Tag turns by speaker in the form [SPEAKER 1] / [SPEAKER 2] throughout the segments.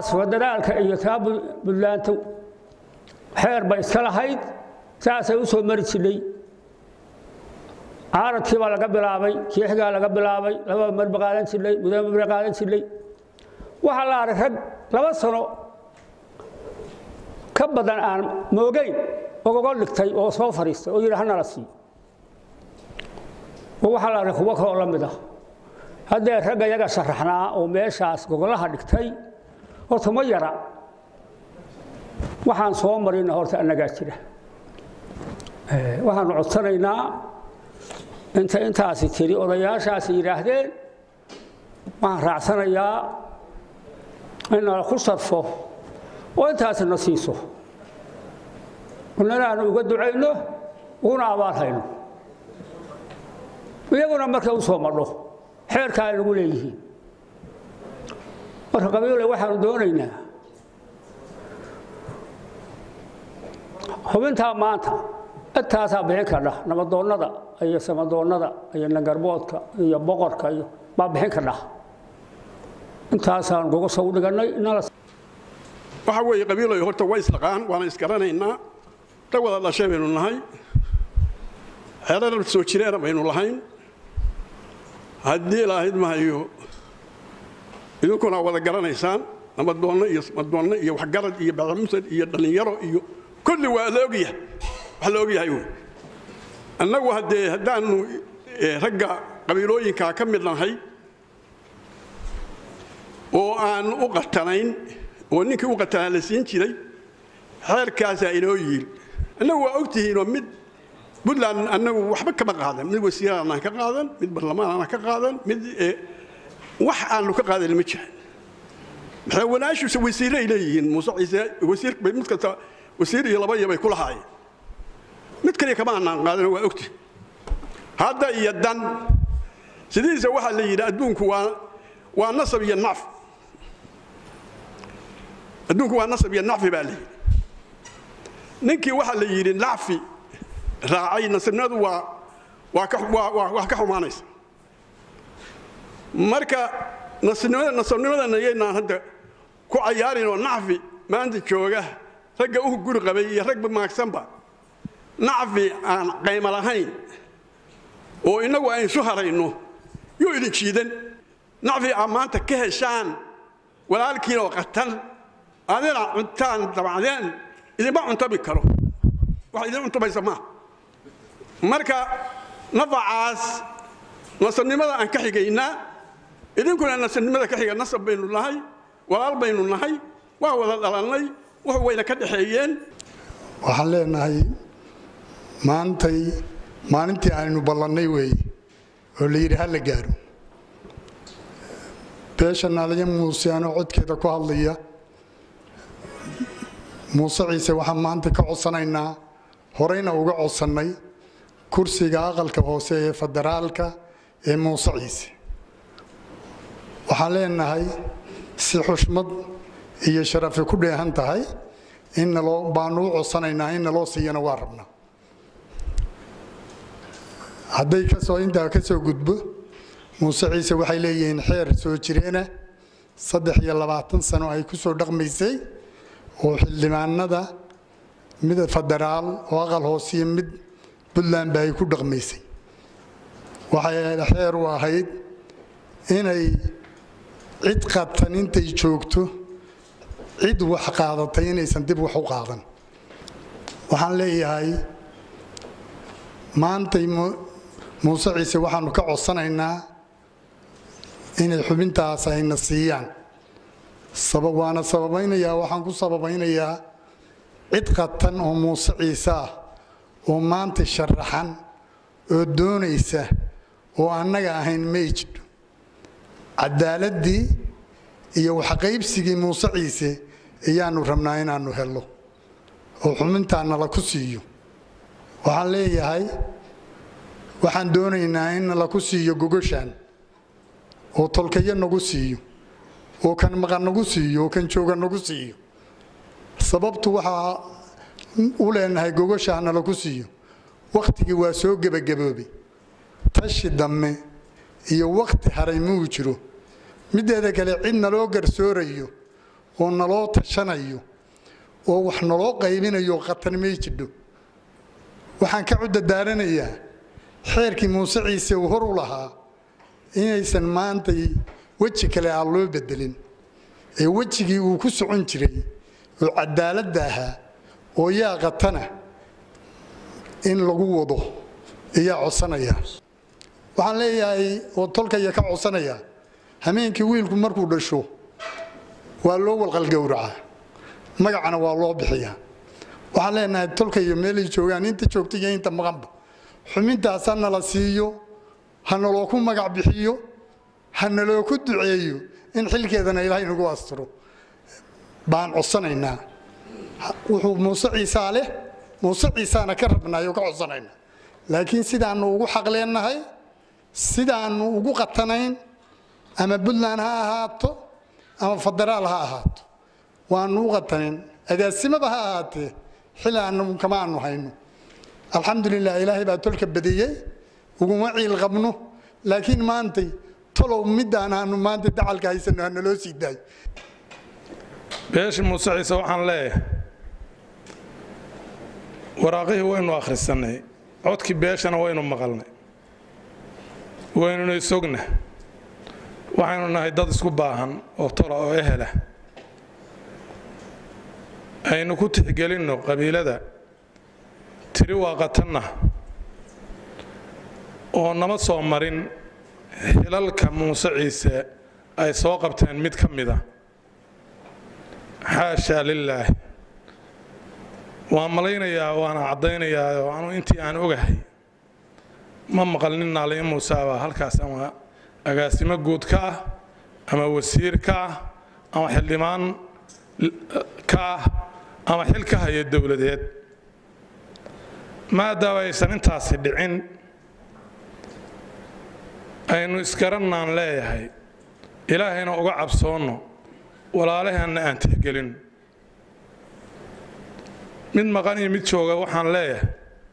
[SPEAKER 1] taas federaalka iyo taa buntland xeer ba iska lahayd saasay u soo mari jidhay caaradkii baa laga bilaabay kiixigaa laga bilaabay laba marba qaadan jidhay mudaba marba qaadan jidhay waxaa la arag rag laba sano ka badan aan moogeyn ogogo dhigtay oo soo fadhiistay oo yidhi hanala sii oo waxaa la arag kuwo kaloo la mid ah haddee ragga yaga sharaxnaa oo meeshaas gogolaha dhigtay horta ma yara waxaan soo marina horta annagaa jira waxaanu codsanaynaa inta intaasi tiri odayaashaasi yidhaahdeen waxaan raacsanayaa in nala ku sarfo oo intaasina siiso inana aanu uga ducayno uguna abaal hayno iyaguna marka u soo madho xeerka ay nagu leeyihiin marka qabiile waxaanu doonaynaa xubintaa maanta intaasaa bixin kardha nabadoonnada iyo samadoonnada iyo nangarboodka iyo boqorka iyo baa bixin kardha intaasaan gogosha u dhigannay
[SPEAKER 2] waxa weeye qabiiloy horta waa isdhaqaan waana isgaranaynaa rag wada dhashay baynu nahay xeerar soo jireena baynu lahayn haddii ilaahayd mahayo idinkuna wada garanaysaan nabadoonno iyo samadoonno iyo waxgarad iyo bacmusad iyo dhallinyaro iyo kulli waa la ogyahay wax la ogyahay wey annagu haddee haddaanu ragga qabiilooyinkaa ka mid nahay oo aan u qatanayn oo ninkii u qatanaa la siin jiray xeerkaasaa inoo yiil annagu waa ogtihiinoo mid buntland annagu waxba kama qaadan mid wasiiraanaan ka qaadan mid barlamaanaan ka qaadan mid wax aanu ka qaadan ma jiran madaxweynaashuuse wasiiray leeyihiin muuse ciise wasiir mid kasta wasiir iyo laba iyo bay ku lahaayeen mid kaliya kama aanaan qaadan waa ogtihin hadda iyo dan sidiisa waxaa la yidhi adduunku waa waa nasab iyo nacf adduunku waa nasab iyo nacfi baa la yidhi ninkii waxaa la yidhi nacfi raacay nasabnimadu waa waa ka waa waa ka xumaanaysa marka nasabnimada nasabnimadana yaynaan hadda ku cayaarin oo nacfi maanta jooga ragga u guri qabay iyo ragba maagsanba nacfi aan qaymo lahayn oo innagu aynu isu harayno yuu idin jiidan nacfi aa maanta ka heshaan walaalkiin oo qatan adina cuntaan dabacdeen idinma cuntabi karo wax idin cuntabaysa maaha marka nafacaas nasabnimada aan ka xigaynaa idinkuna nasabnimada ka xiga nasab baynu nahay walaal baynu nahay waa wada dhalannay wax wayna ka dhexeeyeen
[SPEAKER 3] waxaan leenahay maantay maalintii aynu ballannay weeye oo la yidhi ha la gaaro beesha naaliya muuse anoo codkeeda ku hadlaya muuse ciise waxaan maanta ka codsanaynaa horeyna uga codsannay kursiga aqalka hoose ee federaalka ee muuse ciise waxaan leenahay si xushmad iyo sharafi ku dheehan tahay in naloo baanu u codsanaynaa in naloo siiyana waa rabnaa hadday kasoo intaa ka soo gudbo muuse ciise waxay leeyihiin xeer soo jireena saddex iyo labaatan sano ay ku soo dhaqmaysay oo xildhibaanada mid federaal oo aqal hoosiyo mid puntland ba ay ku dhaqmaysay waxay xeer u ahayd inay cid qatan intay joogto cid wax qaadatay inaysan dib wax u qaadan waxaan leeyahay maantay muuse ciise waxaanu ka codsanaynaa inay xubintaas ayna siiyaan waana sababaynayaa waxaan ku sababaynayaa cid qatan oo muuse ciise ah oo maanta sharaxan oo doonaysa oo annaga ahayn may jidho cadaaladii iyo waxqaybsigii muuse ciise ayaanu rabnaa inaannu helno oo xubintaa nala ku siiyo waxaan leeyahay waxaan doonaynaa in nala ku siiyo gogoshaan oo tolkayo nagu siiyo oo kan maqan nagu siiyo oo kan jooga nagu siiyo sababtu waxaa u leenahay gogoshaa nala ku siiyo wakhtigii waa soo gebagaboobay tashi dambe iyo wakhti haray muu jiro mideeda kale cid naloo garsoorayo oo naloo tashanayo oo wax naloo qaybinayo khatan may jidho waxaan ka cudadaaranayaa xeerkii muuse ciise uu hor u lahaa inaysan maantay weji kale aan loo bedelin ee wejigii uu ku socon jiray oo cadaaladda ahaa oo yaa qatana in lagu wado ayaa codsanaya waxaan leeyahay oo tolkaya ka codsanaya hameenkii wiilku markuu dhasho waa loo walqalgowracaa magacana waa loo bixiyaa waxaan leenahay tolkayo meelay joogaan inta joogta iyo inta maqanba xubintaas ha nala siiyo ha naloo ku magac bixiyo ha naloo ku duceeyo in xilkeedana ilaahay nagu astiro baan codsanaynaa wuxuu muuse ciisaa leh muuse ciisaana ka rabnaay oo ka codsanaynaa laakiin sidaannu ugu xaqleennahay sidaannu ugu qatanayn ama puntland ha ahaato ama federaal ha ahaato waannu u qatanayn agaasimaba ha ahaatee xil aanu kama aanu hayno alxamdulilah ilaahay baa tolka badiyey uguma ciil qabno laakiin maantay tolow midaan aanu maanta dacalka haysano ha naloo sii daayo
[SPEAKER 4] beesha muuse ciise waxaan leeyahay waraaqihii waynu akhrisannay codkii beeshana waynu maqalnay waynuna isogna waxaynu nahay dad isku baahan oo tola oo ehela aynu ku tixgelinno qabiilada tiri waa qatanna oo nama soo marin xilalka muuse ciise ay soo qabteen mid ka mida xaashaa lilaahi waan malaynayaa waana caddaynayaa oo anu intii aan ogahay ma maqal nin naaliya muuseabaa halkaas ama agaasimo guud ka ah ama wasiir ka ah ama xildhibaan ka ah ama xil ka haya dowladeed maadaama aysan intaasi dhicin aynu isgarannaan leeyahay ilaahayna uga cabsoonno walaalaheenna aan tixgelin mid maqan iyo mid jooga waxaan leeyahay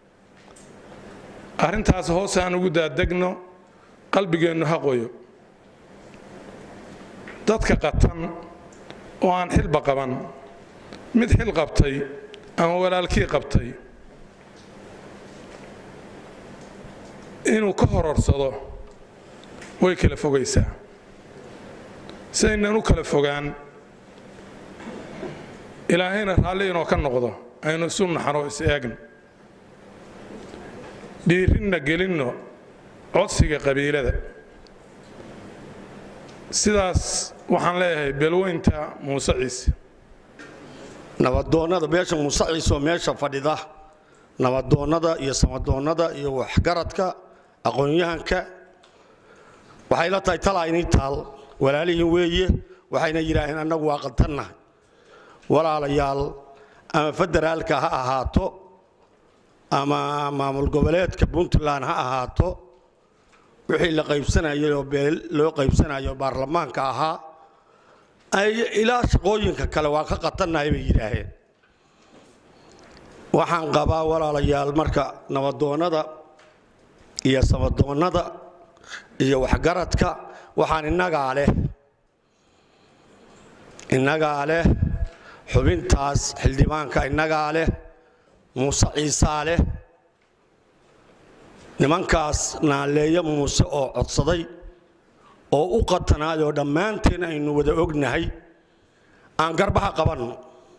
[SPEAKER 4] arrintaas hoos aan ugu daadegno qalbigeennu ha qoyo dadka qatan oo aan xilba qaban mid xil qabtay ama walaalkii qabtay inuu ka hororsado way kala fogaysaa si aynan u kala fogaan ilaahayna raalli inoo ka noqdo aynu isu naxno is eegno dhiirinna gelinno codsiga qabiilada sidaas waxaan leeyahay beelweynta muuse ciise
[SPEAKER 5] nabadoonnada beesha muuse ciise oo meesha fadhida nabadoonnada iyo samadoonnada iyo waxgaradka aqoon-yahanka waxay la tahay talaa inii taal walaalihiin weeye waxayna yidhaaheen annagu waa qatannahay walaalayaal ama federaalka ha ahaato ama maamul goboleedka puntland ha ahaato wixii la qaybsanayay oo beel loo qaybsanayo baarlamaanka ahaa ay ilaa shaqooyinka kale waa ka qatannahay bay yidhaaheen waxaan qabaa walaalayaal marka nabadoonnada iyo samadoonnada iyo waxgaradka waxaan innagaa leh innagaa leh xubintaas xildhibaanka innagaa leh muuse ciisaa leh nimankaas naaleeyo muuse oo codsaday oo u qatanaayoo dhammaanteen aynu wada ognahay aan garbaha qabanno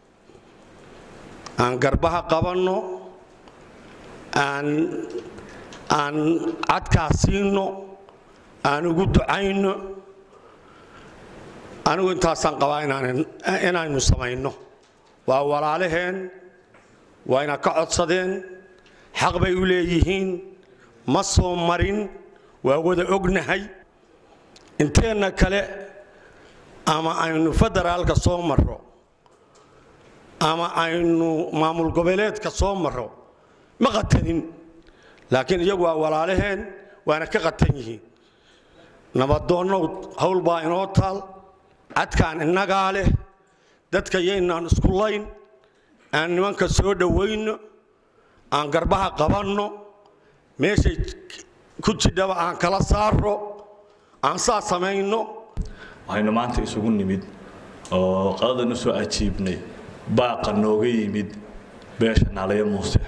[SPEAKER 5] aan garbaha qabanno aan aan cadkaa siinno aan ugu ducayno anigu intaasaan qabaa inaynu samayno waa walaalaheen waa ina ka codsadeen xaq bay u leeyihiin ma soo marin waa wada ognahay inteenna kale ama aynu federaalka soo marro ama aynu maamul goboleedka soo marro ma qatanin laakiin iyagu waa walaalaheen waana ka qatan yihiin nabadoonnow hawl baa inoo taal cadkaan innagaa leh dadka yaynaan isku layn aan nimanka soo dhowayno aan garbaha qabanno meeshay ku jidhaba aan kala saarro aan saa samayno
[SPEAKER 6] waxaynu maanta isugu nimid oo qadadan usoo ajiibnay baaqa nooga yimid beesha naalayo muuse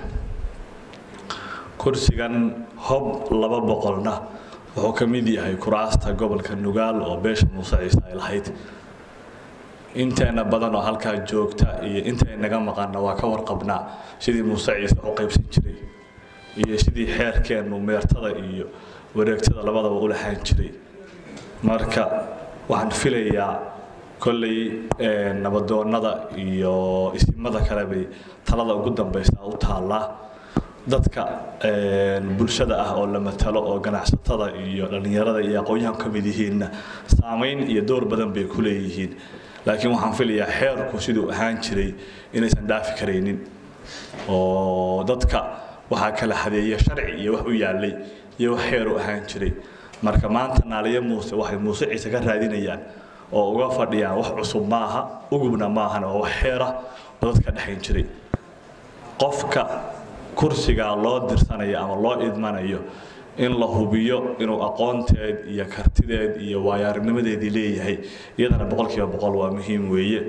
[SPEAKER 6] kursigan hob laba boqolna wuxuu ka mid yahay kuraasta gobolka nugaal oo beesha muuse ciise ay lahayd inteena badan oo halkaa joogta iyo intay naga maqanna waa ka warqabnaa sidii muuse ciise u qaybsan jiray iyo sidii xeerkeennu meertada iyo wareegtada labadaba u lahaan jiray marka waxaan filayaa kolley nabadoonnada iyo isimada kale bay talada ugu dambaysa u taallaa dadka bulshada ah oo la matalo oo ganacsatada iyo dhallinyarada iyo aqoon-yahan ka mid yihiinna saamayn iyo door badan bay ku leeyihiin laakiin waxaan filayaa xeerku siduu ahaan jiray inaysan dhaafi karaynin oo dadka waxaa kala hadeeya sharci iyo wax u yaallay iyo wax xeer u ahaan jiray marka maanta naaliyo muuse waxay muuse ciise ka raadinayaan oo uga fadhiyaan wax cusub maaha ugubna maahana waa wax xeera oo dadka dhexayn jiray qofka kursigaa loo dirsanayo ama loo idmanayo in la hubiyo inuu aqoonteed iyo kartideed iyo waayaarnimadeedii leeyahay iyadana boqolkiiba boqol waa muhiim weeye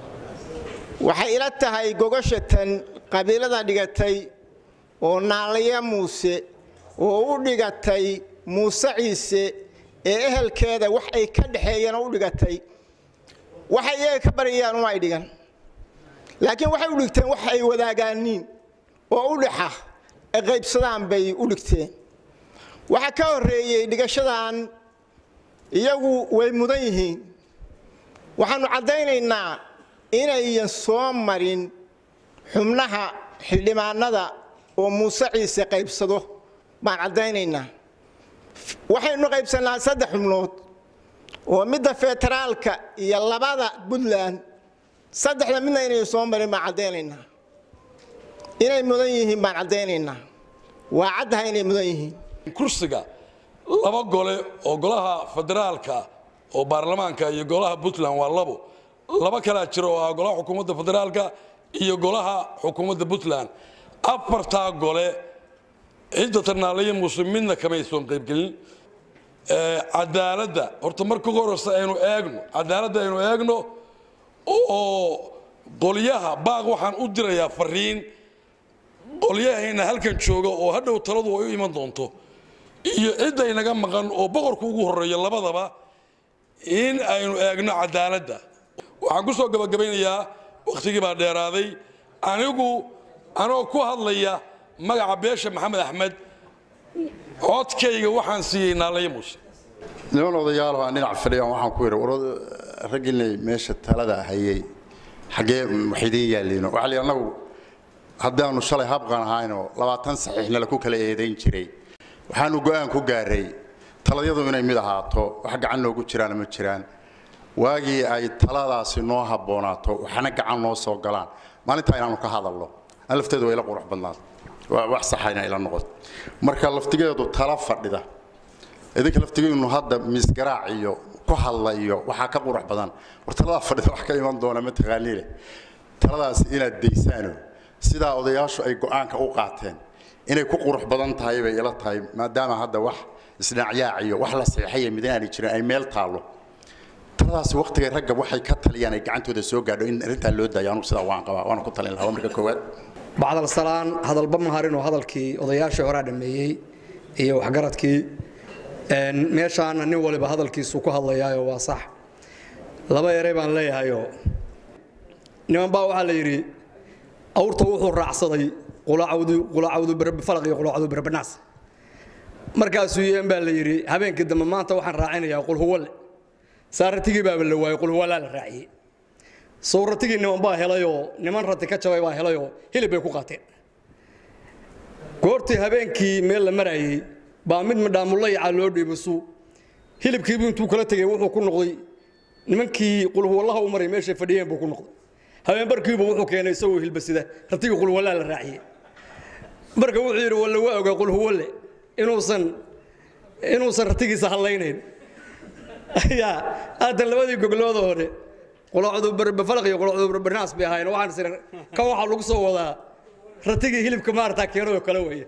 [SPEAKER 7] waxay ila tahay gogashatan qabiilada dhigatay oo naalayo muuse oo u dhigatay muuse ciise ee ehelkeeda wax ay ka dhexeeyeen oo u dhigatay waxay iyaga ka baryayaan uma ay dhigan laakiin waxay u dhigteen wax ay wadaagaaniin oo u dhexa ay qaybsadaan bay u dhigteen waxaa ka horreeyey dhigashadan iyagu way mudan yihiin waxaannu caddaynaynaa inayan soo marin xubnaha xildhibaanada oo muuse ciise qaybsado baan caddaynaynaa waxaynu qaybsannaa saddex xubnood oo midda federaalka iyo labada puntland saddexda midna inayn soo marin baan caddaynaynaa inay mudan yihiin baan caddaynaynaa waa caddaha inay mudan yihiin
[SPEAKER 8] kursiga laba gole oo golaha federaalka oo baarlamaanka iyo golaha puntland waa labo laba kalaa jira oo ah golaha xukuumadda federaalka iyo golaha xukuumadda puntland afartaa gole cidda tarnaalayo muuse midna kamay soon qaybgelin cadaaladda horta marka ugu horeysa aynu eegno cadaaladda aynu eegno oo qolyaha baaq waxaan u dirayaa fariin qolyahayna halkan jooga oo hadhow taladu ay u iman doonto iyo cidday naga maqan oo boqorku ugu horeeyo labadaba in aynu eegno cadaaladda waxaan ku soo gabagabaynayaa wakhtigii baa dheeraaday anigu anoo ku hadlaya magaca beesha maxamed axmed codkayga waxaan siiyey naalayo muuse
[SPEAKER 3] niman odayaal aan dhinac fadhiyaan waxaan ku yidhi war raggiinay meesha talada hayay xaggee waxidiin yaalliino waxaa la annagu haddaanu shalay habqan ahaynoo labaatan saxiixna laku kala eedayn jiray waxaanu go'aan ku gaaray taladyadu inay mid ahaato wax gacan noogu jiraana ma jiraan waagii ay taladaasi noo habboonaato waxna gacan noo soo galaan maalintaa inaanu ka hadalno an lafteedu waa ila qurux badnaad waa wax saxayna ila noqoto marka laftigeedu tala fadhida idinka laftigeenu hadda misgaraac iyo ku hadlayo waxaa ka qurux badan war taladaa fadhida wax ka iman doona mataqaaniile taladaas inaad daysaano sidaa odayaashu ay go'aanka u qaateen inay ku qurux badan tahay bay ila tahay maadaama hadda wax isdhinacyaac iyo wax la saxiixaya midna aanay jirin ay meel taallo taladaasi waqtiga ragga waxay ka taliyaan ay gacantooda soo gaadho in arrintaa loo daayo anugu sidaa waan qabaa waana ku talin lahaa marka koowaad
[SPEAKER 9] bacdal salaan hadalba maharin oo hadalkii odayaashii horaa dhameeyey iyo waxgaradkii meeshaana nin waliba hadalkiisu ku hadlayaayo waa sax laba eray baan leeyahayoo niman baa waxaa la yidhi awrta wuxuu raacsaday qulacawdu falaq iyo qulacawdu berbanaas markaasuu yeen baa la yidhi habeenkii dambe maanta waxaan raacinayaa qulhuwalle saaratigii baaba la waayey qulhuwallaa la raaciyey sawratigii niman baa helayoo niman rati ka jabay baa helayoo hilib bay ku qaateen goortii habeenkii meel la marayey baa mid midhaamullayaca loo dhiibasu hilibkiibu intuu kala tegey wuxuu ku noqday nimankii qulhuwallaha u maray meeshay fadhiyeen buu ku noqday habeenbarkiibu wuxuu keenay isagoo hilbasida ratigii qulhuwallaa la raaciyey marka wuxuu yidhi walle waa ogaa qulhuwalle inuusan inuusan ratigiisa hadlaynayn yaa aadan labadii goglooda hore qulacdu falaq iyo qulacdu berbernaas bay ahaayeen waxaan sir kan waxaa lagu soo wadaa ratigii hilibka maarata keenadoo kale weeye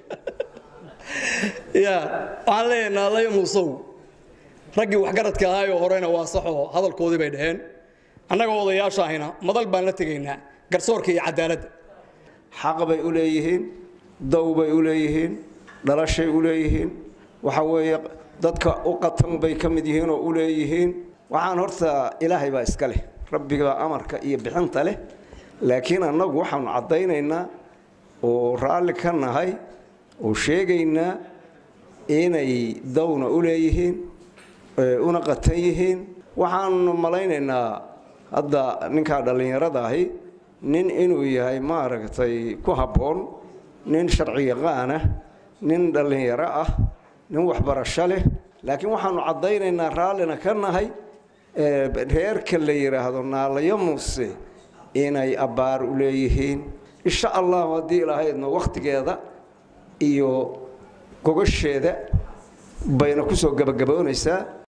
[SPEAKER 9] ya waxaan leeyahay naalayo muusow raggii waxgaradka ahaayoo horena waa saxoo hadalkoodii bay dhaheen annaga odayaasha ahina madal baan la tegaynaa garsoorka iyo cadaaladda
[SPEAKER 10] xaq bay u leeyihiin dow bay u leeyihiin dhalashay u leeyihiin waxa weeye dadka u qatan bay ka mid yihiin oo u leeyihiin waxaan horta ilaahay baa iska leh rabbiga amarka iyo bixinta leh laakiin annagu waxaanu caddaynaynaa oo raalli ka nahay oo sheegaynaa inay downa u leeyihiin una qatan yihiin waxaanu malaynaynaa hadda ninkaa dhallinyarada ahi nin inuu yahay maaragtay ku habboon nin sharci yaqaanah nin dhallinyaro ah nin waxbarasho leh laakiin waxaanu caddaynaynaa raallina ka nahay reerka la yidhaahdo naalayo muuse inay abbaar u leeyihiin insha allahu haddii ilahaydna wakhtigeeda iyo gogasheeda bayna kusoo gabagaboonaysaa